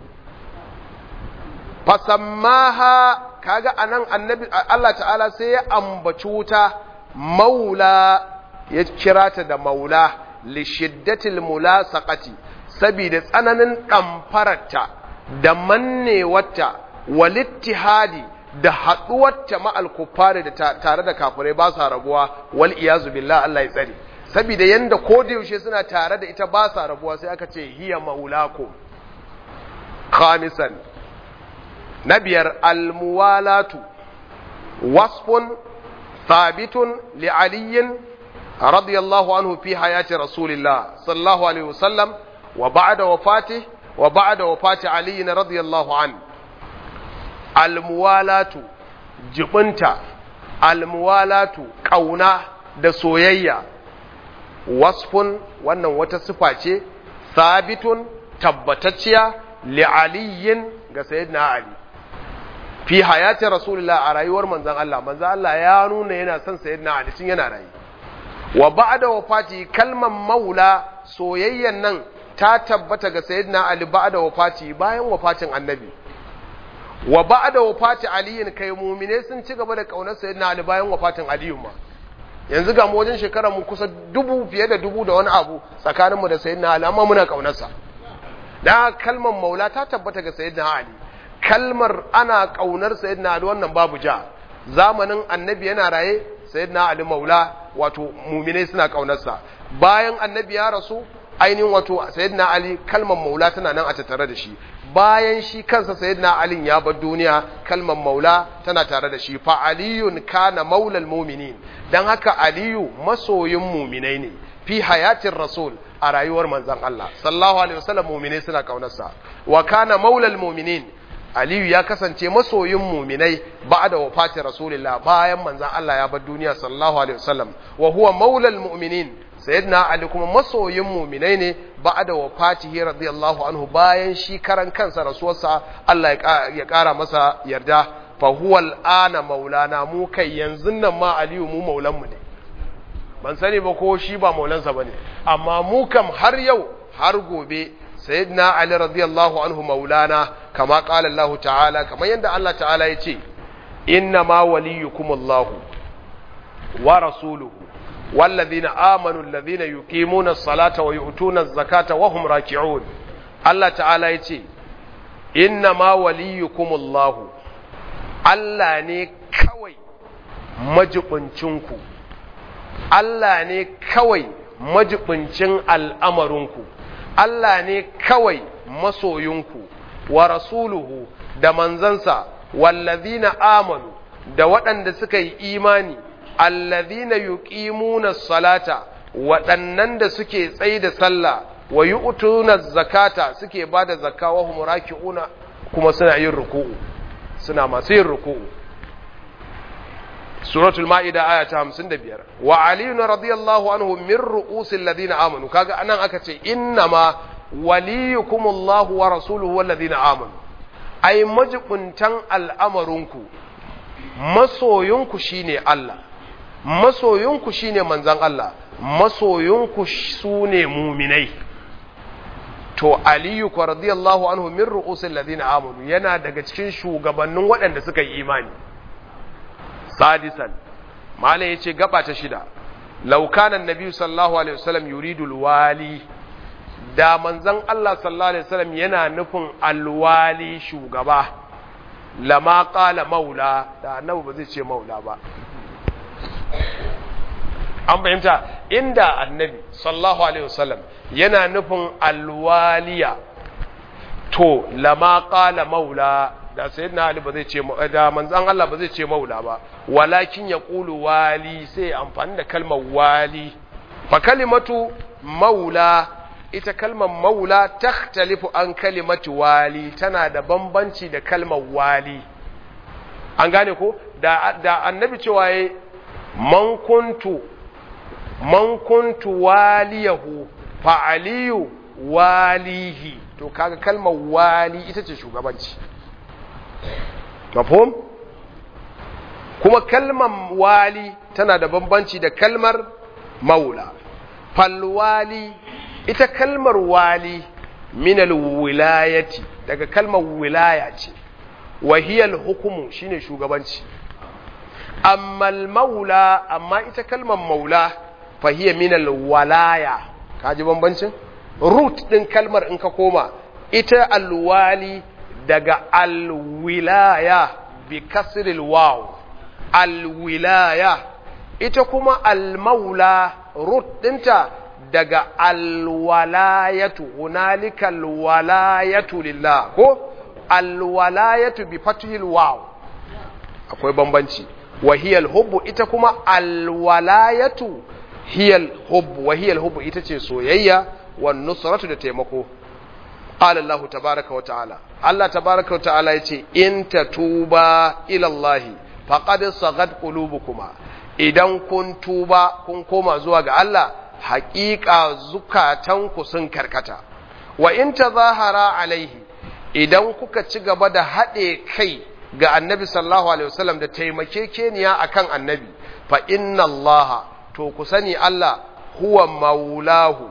fasammaha kaga anan annabi Allah ta'ala sai ya ambaci wuta maula ya kira ta da maula li shiddatil mulasaqati saboda tsananin damfararta da mannewarta walittihadi da haduwarta ma'al kuffari da tare da kafirai ba sa rabuwa wal iyazu billah Allah ya tsare saboda yanda ko da yaushe suna tare da ita ba sa rabuwa sai aka ce hiya maulakum khamisan na biyar almuwalatu wasfun thabitun li aliyin radiyallahu anhu fi hayati rasulillah sallallahu alaihi wasallam wa ba'da wafati wa ba'da wafati aliyin radiyallahu anhu almuwalatu jibinta almuwalatu kauna da soyayya wasfun wannan wata sifa ce sabitun tabbatacciya li aliyin ga sayyidina ali fi hayatin rasulullah a rayuwar manzon Allah manzon Allah ya nuna yana son sayyidina ali tun yana rayu wa ba'da wafati kalman maula soyayyan nan ta tabbata ga sayyidina ali ba'da wafati bayan wafatin annabi wa ba'da wafati aliyin kai mu'mine sun ci gaba da kaunar sayyidina ali bayan wafatin aliyu ma yanzu ga mu wajen shekara mu kusa dubu fiye da dubu da wani abu tsakanin mu da sayyidina ali amma muna kaunarsa da kalmar maula ta tabbata ga sayyidina ali kalmar ana kaunar sayyidina ali wannan babu ja zamanin annabi yana raye sayyidina ali maula wato mu'mine suna kaunarsa bayan annabi ya rasu ainihin wato sayyidina ali kalmar maula tana nan a tattare da shi bayan shi kansa sayyidina Ali ya bar duniya kalmar maula tana tare da shi fa aliyun kana maulal mu'minin dan haka aliyu masoyin mu'minai ne fi hayatin rasul a rayuwar manzon Allah sallallahu alaihi wasallam mu'minai suna kaunarsa wa kana maulal mu'minin aliyu ya kasance masoyin mu'minai ba'da wafatin rasulillah bayan manzon Allah ya bar duniya sallallahu alaihi wasallam wa huwa maulal mu'minin sayyidina ali kuma masoyin muminai ne ba'da wafatihi radiyallahu anhu bayan shi karan kansa rasuwarsa Allah ya kara masa yarda fa huwa al'ana maulana mu kai yanzu nan ma aliyu mu maulan mu ne ban sani ba ko shi ba maulansa bane amma mu kam har yau har gobe sayyidina ali radiyallahu anhu maulana kama qala Allah ta'ala kamar yadda Allah ta'ala ya ce inna ma waliyukumullahu wa rasuluhu والذين آمنوا الذين يقيمون الصلاة ويؤتون الزكاة وهم راكعون الله تعالى يتي إنما وليكم الله Allah ne kawai majibincinku, Allah ne kawai majibincin al'amarinku, Allah ne kawai masoyinku, wa rasuluhu da manzansa, wallazina amanu da waɗanda suka yi imani allazina yuqimuna salata waɗannan da suke tsaye da sallah wa yu'tuna zakata suke bada zakka wa hum raki'una kuma suna yin ruku'u suna masu yin ruku'u suratul ma'ida aya ta 55 wa ali radiyallahu anhu min ru'usil ladina amanu kaga anan aka ce innama waliyukumullahu wa rasuluhu wal ladina amanu ai majibuntan al'amarinku masoyinku shine Allah masoyinku shine manzan Allah masoyinku su ne muminai to aliyu kwa radiyallahu anhu min ru'usil ladina amanu yana daga cikin shugabannin waɗanda suka yi imani sadisan malai yace gaba ta shida law kana annabi sallallahu alaihi wasallam yuridu alwali da manzan Allah sallallahu alaihi wasallam yana nufin alwali shugaba lama qala maula da annabi ba zai ce maula ba an fahimta inda annabi sallallahu alaihi wasallam yana nufin alwaliya to lama qala maula da sayyidina ali ba zai ce da manzon Allah ba zai ce maula ba walakin yaqulu wali sai amfani da kalmar wali fa kalimatu maula ita kalmar maula takhtalifu an kalimatu wali tana da bambanci da kalmar wali an gane ko da da annabi cewa yayi man kuntu man kuntu waliyahu fa aliyu walihi to kaga kalmar wali ita ce shugabanci mafhum kuma kalmar wali tana da bambanci da kalmar maula falwali ita kalmar wali minal wilayati daga kalmar wilaya ce wahiyal hukumu shine shugabanci amma maula amma ita kalmar maula fahiya minal walaya kaji bambancin root din kalmar in ka koma ita alwali daga alwilaya bi kasril waw alwilaya ita kuma almaula root dinta daga alwalayatu hunalika alwalayatu lillah ko alwalayatu bi fathil waw akwai bambanci wa hiya alhubbu ita kuma alwalayatu hiya alhubbu wa hiya alhubbu ita ce soyayya wan nusratu da taimako qala allah tabaaraka wa ta'ala allah tabaaraka wa ta'ala yace in tatuba ila allah faqad sagat qulubukuma idan kun tuba kun koma zuwa ga Allah haƙiƙa zukatanku sun karkata wa in tazahara alaihi idan kuka ci gaba da haɗe kai ga annabi sallallahu alaihi wasallam da taimakekeniya akan annabi fa inna Allah to ku sani Allah huwa maulahu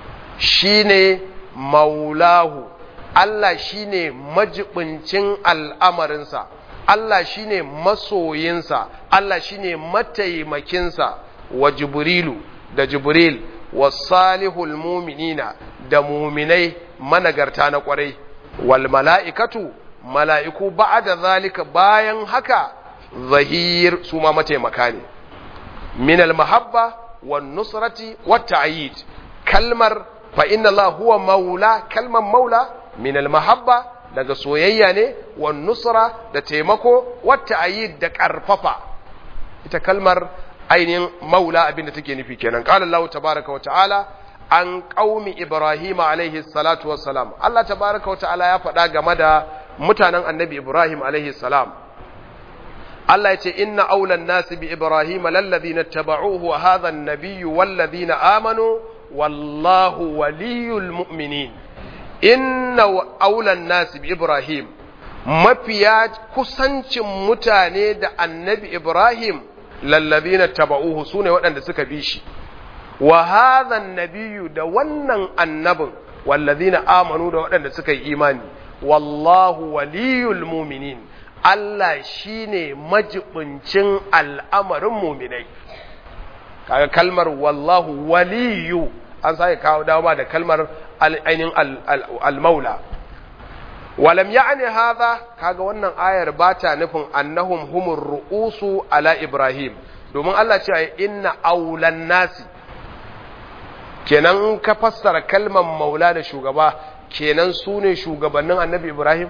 shine maulahu Allah shine majibincin al'amarinsa Allah shine masoyinsa Allah shine mataimakinsa wa jibrilu da jibril wa salihul muminina da muminai managarta na kwarai wal mala'ikatu mala'iku ba'da zalika bayan haka zahir su ma mataimaka ne min al mahabba wan nusrati wat ta'yid kalmar fa inna Allah huwa maula kalmar maula min al mahabba daga soyayya ne wan nusra da taimako wat ta'yid da karfafa ita kalmar ainihin maula abin da take nufi kenan qala Allah tabaaraka wa ta'ala an qaumi ibrahim alaihi salatu wassalam Allah tabaaraka wa ta'ala ya faɗa game da mutanen annabi ibrahim alaihi salam Allah ya ce inna aulan nasi bi ibrahim lalladhina tabauhu wa hadha an-nabiyyu walladhina amanu wallahu waliyul mu'minin inna aulan nasi bi ibrahim mafiya kusancin mutane da annabi ibrahim lallazina taba'uhu sune waɗanda suka bi shi wa hadha nabiyyu da wannan annabin wallazina amanu da waɗanda suka yi imani wallahu waliyul mu'minin Allah shine majibincin al'amarin mu'minai kaga kalmar wallahu waliyu an sake kawo dawo da kalmar ainihin al-maula walam ya'ni hadha kaga wannan ayar ba ta nufin annahum humur ru'usu ala ibrahim domin Allah ce inna aulan nasi kenan ka fassara kalmar maula da shugaba kenan su ne shugabannin annabi ibrahim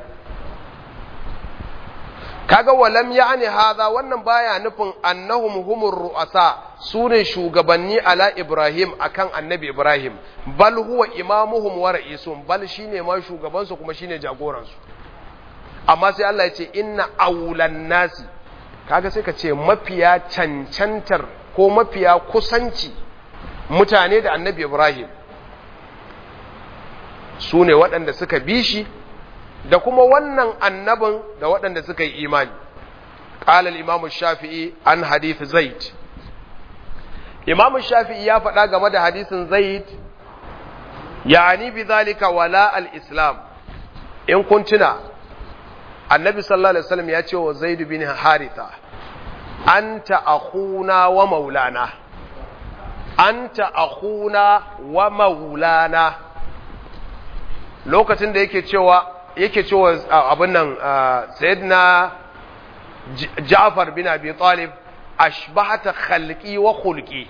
kaga walam ya'ni hadha wannan baya nufin annahum humur ru'asa su ne shugabanni ala ibrahim akan annabi ibrahim bal huwa imamuhum wa ra'isuhum bal shine ma shugabansu kuma shine jagoransu amma sai Allah ya ce inna aulan nasi kaga sai ka ce mafiya cancantar ko mafiya kusanci mutane da annabi ibrahim su ne waɗanda suka bi shi da kuma wannan annabin da waɗanda suka yi imani قال الإمام الشافعي عن حديث زيد إمام الشافعي يا فدا game da hadisin Zaid yani bidhalika wala al-islam in kuntuna annabi sallallahu alaihi wasallam ya ce wa Zaid bin Haritha anta akhuna wa maulana anta akhuna wa maulana lokacin da yake cewa yake cewa abin nan sayyidina Ja'far bin Abi Talib ashbahata khalqi wa khulqi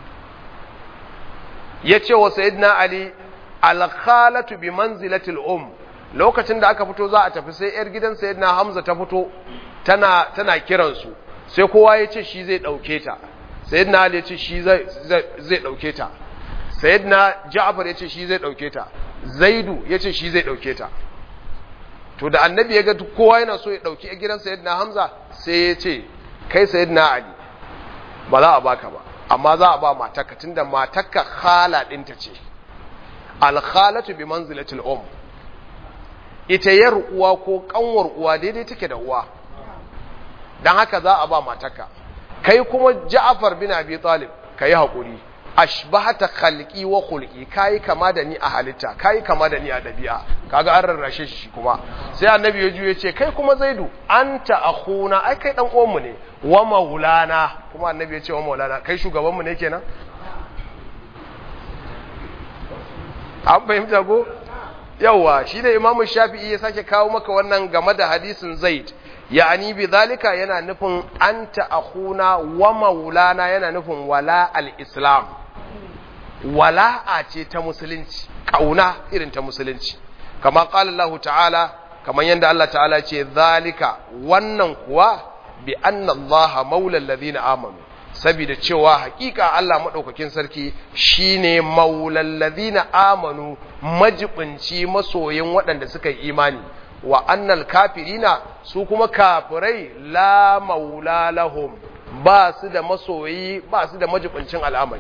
yace wa sayyidina Ali al-khalatu bi manzilati al-um lokacin da aka fito za a tafi sai yar gidan sayyidina Hamza ta fito tana tana kiran su sai kowa ya ce shi zai dauke ta sayyidina Ali ya ce shi zai zai dauke ta sayyidina Ja'far ya ce shi zai dauke ta Zaidu ya ce shi zai dauke ta to da annabi ya ga kowa yana so ya dauki a gidan sayyidina Hamza sai ya ce kai sayyidina Ali ba za a baka ba amma za a ba matarka tunda matarka khala dinta ce al khalatu bi manzilatil um ita yar uwa ko kanwar uwa daidai take da uwa dan haka za a ba matarka kai kuma Ja'far bin Abi Talib kai hakuri ashbahata khalqi wa khulqi kai kama da ni a halitta kai kama da ni a dabi'a kaga an rarrashe shi kuma sai annabi ya juye ce kai kuma zaidu anta akhuna ai kai dan uwanmu ne wa maulana kuma annabi ya ce wa maulana kai shugabanmu ne kenan an fahimta ko yawa shi da imamu shafi'i ya sake kawo maka wannan game da hadisin zaid ya'ani bi zalika yana nufin anta akhuna wa maulana yana nufin wala al-islam wala'a ce ta musulunci kauna irin ta musulunci kama qala Allah ta'ala kaman yanda Allah ta'ala ce zalika wannan kuwa bi anna Allah maula alladhina amanu saboda cewa hakika Allah madaukakin sarki shine maulal ladina amanu majibinci masoyin waɗanda suka yi imani wa annal kafirina su kuma kafirai la maula lahum ba su da masoyi ba su da majibincin al'amari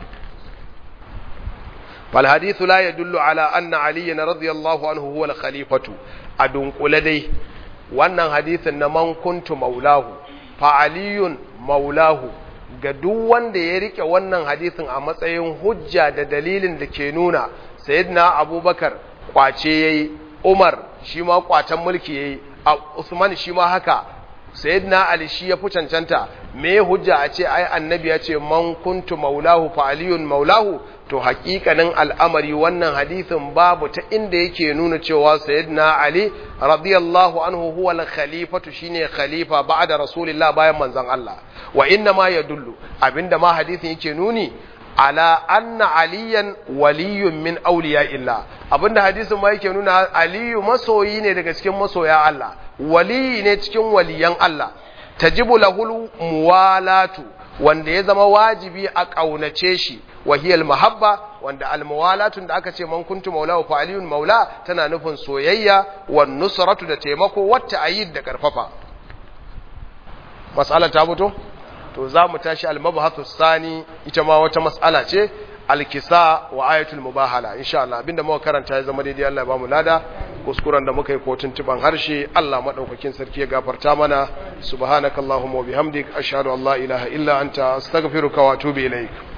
fal hadithu la yadullu ala anna aliyan radiyallahu anhu huwa al-khalifatu adun dai wannan hadithin na man kuntu maulahu fa aliyun maulahu ga duk wanda ya rike wannan hadisin a matsayin hujja da dalilin da ke nuna sayyidina abubakar kwace yayi umar shi ma kwacen mulki yayi usman shi ma haka sayyidina ali shi ya fi cancanta me hujja a ce ai annabi ya ce man kuntu maulahu fa aliyun maulahu to hakikanin al'amari wannan hadisin babu ta inda yake nuna cewa sayyidina ali radiyallahu anhu huwa al-khalifatu shine khalifa ba'da rasulillah bayan manzon Allah wa inna ma yadullu abinda ma hadisin yake nuni ala anna aliyan waliyun min awliya illa abinda hadisin ma yake nuna aliyu masoyi ne daga cikin masoya Allah waliyi ne cikin waliyan Allah tajibu lahul muwalatu wanda ya zama wajibi a ƙaunace shi wahiyal mahabba wanda almuwalatun da aka ce man kuntu maula fa aliyun maula tana nufin soyayya wan nusratu da taimako wata ayid da karfafa mas'ala ta fito to za mu tashi al-mabhathu sani ita ma wata mas'ala ce al-kisa wa ayatul mubahala insha Allah abinda muka karanta ya zama daidai Allah ya bamu lada kuskuren da muka yi ko tuntuban harshe Allah madaukakin sarki ya gafarta mana subhanakallahumma wa bihamdik ashhadu an la ilaha illa anta astaghfiruka wa atubu ilaik